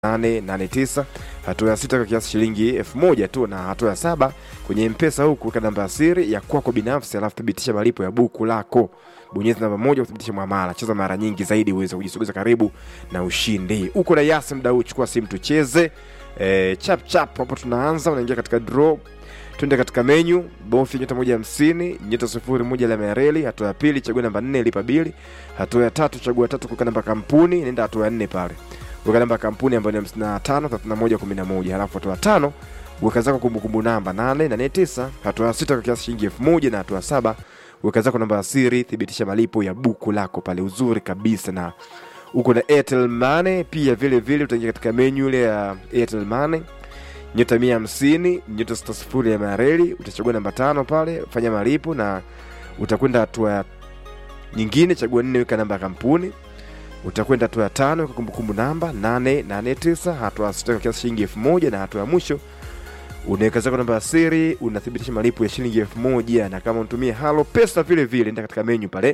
889 hatua ya sita kwa kiasi shilingi elfu moja tu na hatua ya saba kwenye mpesa huku weka namba ya siri ya kwako binafsi alafu thibitisha malipo ya buku lako bonyeza namba moja kuthibitisha mwamala cheza mara nyingi zaidi uweze kujisogeza karibu na ushindi uko na yasi mda huu chukua simu tucheze e, chap chap hapo tunaanza unaingia katika draw twende katika menyu bofya nyota moja hamsini nyota sufuri moja alama ya reli hatua ya pili chagua namba nne lipa bili hatua ya tatu chagua tatu kuweka namba kampuni nenda hatua ya nne pale weka namba ya kampuni ambayo ni hamsini na tano thelathini na moja kumi na moja halafu hatua ya tano weka zako kumbukumbu namba nane nane tisa hatua ya sita kwa kiasi shilingi elfu moja na hatua ya saba weka zako namba ya siri thibitisha malipo ya buku lako pale uzuri kabisa na uko na airtel money pia vile vile utaingia katika menyu ile ya airtel money nyota mia hamsini nyota sita sifuri ya mareli utachagua namba tano pale fanya malipo na utakwenda hatua ya nyingine chagua nne weka namba ya kampuni utakwenda hatua ya tano kwa kumbukumbu namba 889 hatua ya sita kwa kiasi shilingi elfu moja na hatua ya mwisho unaweka zako namba ya siri unathibitisha malipo ya shilingi elfu moja na kama unatumia halo pesa vile vile enda katika menyu pale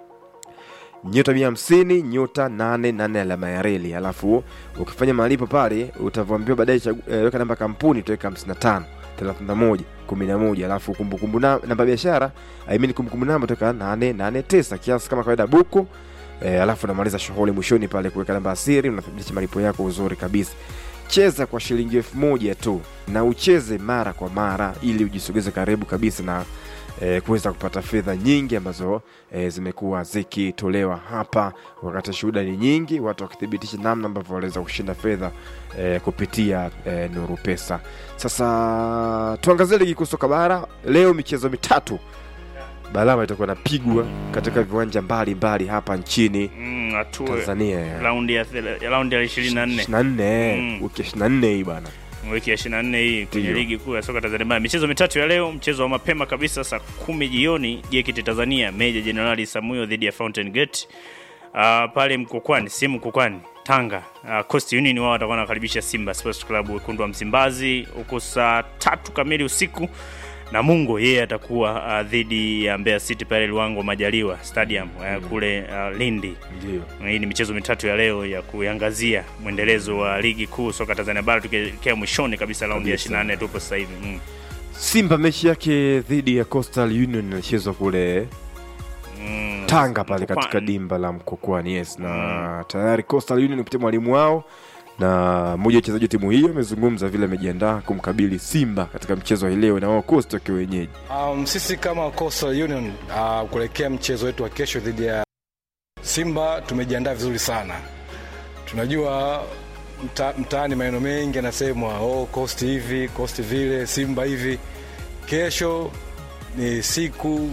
nyota mia hamsini nyota nane nane alama ya reli alafu ukifanya malipo pale utavyoambiwa baadaye chagu- eh, weka namba ya kampuni utaweka 55 31 11 alafu kumbukumbu na- namba ya biashara I mean kumbukumbu namba utaweka 889 kiasi kama kawaida buku e, alafu unamaliza shughuli mwishoni pale kuweka namba ya siri unathibitisha malipo yako uzuri kabisa cheza kwa shilingi elfu moja tu na ucheze mara kwa mara ili ujisogeze karibu kabisa na e, kuweza kupata fedha nyingi ambazo e, zimekuwa zikitolewa hapa wakati shuhuda ni nyingi watu wakithibitisha namna ambavyo wanaweza kushinda fedha e, kupitia e, nuru pesa sasa tuangazie ligi kuu soka bara leo michezo mitatu balama itakuwa napigwa katika viwanja mbalimbali hapa nchini Mm, hatua tanzania raundi ya thela- ya raundi ya 24 24 Mm. wiki 24 hii bana wiki ya 24 hii kwenye Ndiyo. ligi kuu ya soka Tanzania bara. Michezo mitatu ya leo, mchezo wa mapema kabisa saa kumi jioni JKT Tanzania Meja Jenerali Samuyo dhidi ya Fountain Gate. Uh, pale Mkokwani, si Mkokwani, Tanga. Uh, Coast Union wao watakuwa wanakaribisha Simba Sports Club wekundu wa Msimbazi huko saa tatu kamili usiku na Mungo yeye atakuwa uh, dhidi ya Mbeya City pale Luango Majaliwa Stadium uh, kule uh, Lindi. ndio Hii ni michezo mitatu ya leo ya kuangazia mwendelezo wa ligi kuu soka Tanzania bara tukielekea mwishoni kabisa raundi ya Kabisa. 24 tupo sasa hivi. Mm. simba mechi yake dhidi ya coastal union inachezwa kule Mm. tanga pale Mkokwani. katika dimba la mkokwani yes na tayari coastal union kupitia mwalimu wao na mmoja wa wachezaji wa timu hiyo amezungumza vile amejiandaa kumkabili simba katika mchezo wa hii leo na wao coast wakiwa wenyeji Um, sisi kama Coastal Union uh, kuelekea mchezo wetu wa kesho dhidi ya Simba tumejiandaa vizuri sana. Tunajua mta, mtaani maneno mengi yanasemwa, oh, Coast hivi, Coast vile, Simba hivi. Kesho ni siku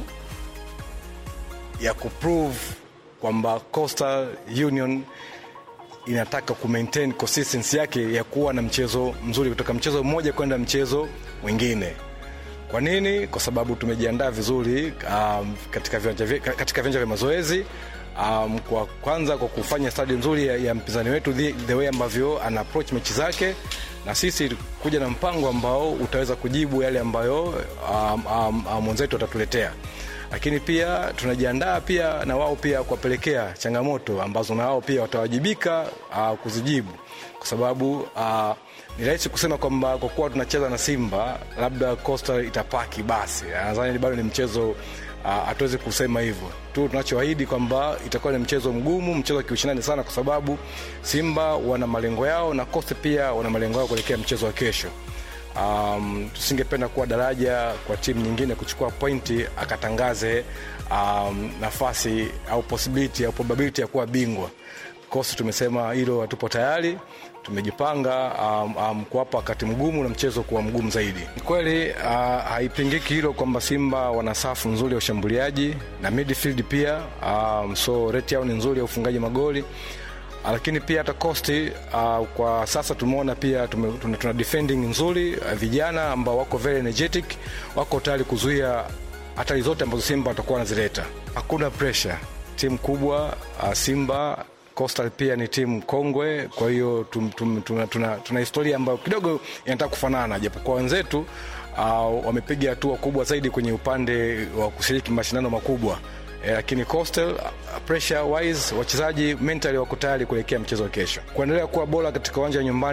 ya kuprove kwamba Coastal Union inataka kumaintain consistency yake ya kuwa na mchezo mzuri kutoka mchezo mmoja kwenda mchezo mwingine. Kwa nini? Kwa sababu tumejiandaa vizuri um, katika viwanja vye- katika viwanja vya mazoezi um, kwa kwanza kwa kufanya stadi nzuri ya, ya mpinzani wetu the, the way ambavyo ana approach mechi zake na sisi kuja na mpango ambao utaweza kujibu yale ambayo um, um, um, mwenzetu atatuletea lakini pia tunajiandaa pia na wao pia kuwapelekea changamoto ambazo na wao pia watawajibika uh, kuzijibu kwa sababu uh, ni rahisi kusema kwamba kwa kuwa tunacheza na simba labda coastal itapaki basi nadhani bado ni mchezo uh, hatuwezi kusema hivyo tu tunachoahidi kwamba itakuwa ni mchezo mgumu mchezo wa kiushindani sana kwa sababu simba wana malengo yao na coast pia wana malengo yao kuelekea mchezo wa kesho um, tusingependa kuwa daraja kwa timu nyingine kuchukua pointi akatangaze um, nafasi au possibility au probability ya kuwa bingwa kosi tumesema hilo hatupo tayari tumejipanga um, um, kuwapa wakati mgumu na mchezo kuwa mgumu zaidi Ni kweli uh, haipingiki hilo kwamba simba wana safu nzuri ya ushambuliaji na midfield pia um, so rate yao ni nzuri ya ufungaji magoli Ah, lakini pia hata kosti uh, kwa sasa tumeona pia tume, tuna, tuna defending nzuri uh, vijana ambao wako very energetic wako tayari kuzuia hatari zote ambazo simba watakuwa wanazileta hakuna pressure timu kubwa uh, simba Coastal pia ni timu kongwe, kwa hiyo tum, tum, tuna, tuna, tuna historia ambayo kidogo inataka kufanana, japokuwa wenzetu uh, wamepiga hatua kubwa zaidi kwenye upande wa kushiriki mashindano makubwa e, lakini Coastal uh, pressure wise wachezaji mentally wako tayari kuelekea mchezo wa kesho, kuendelea kuwa bora katika uwanja wa nyumbani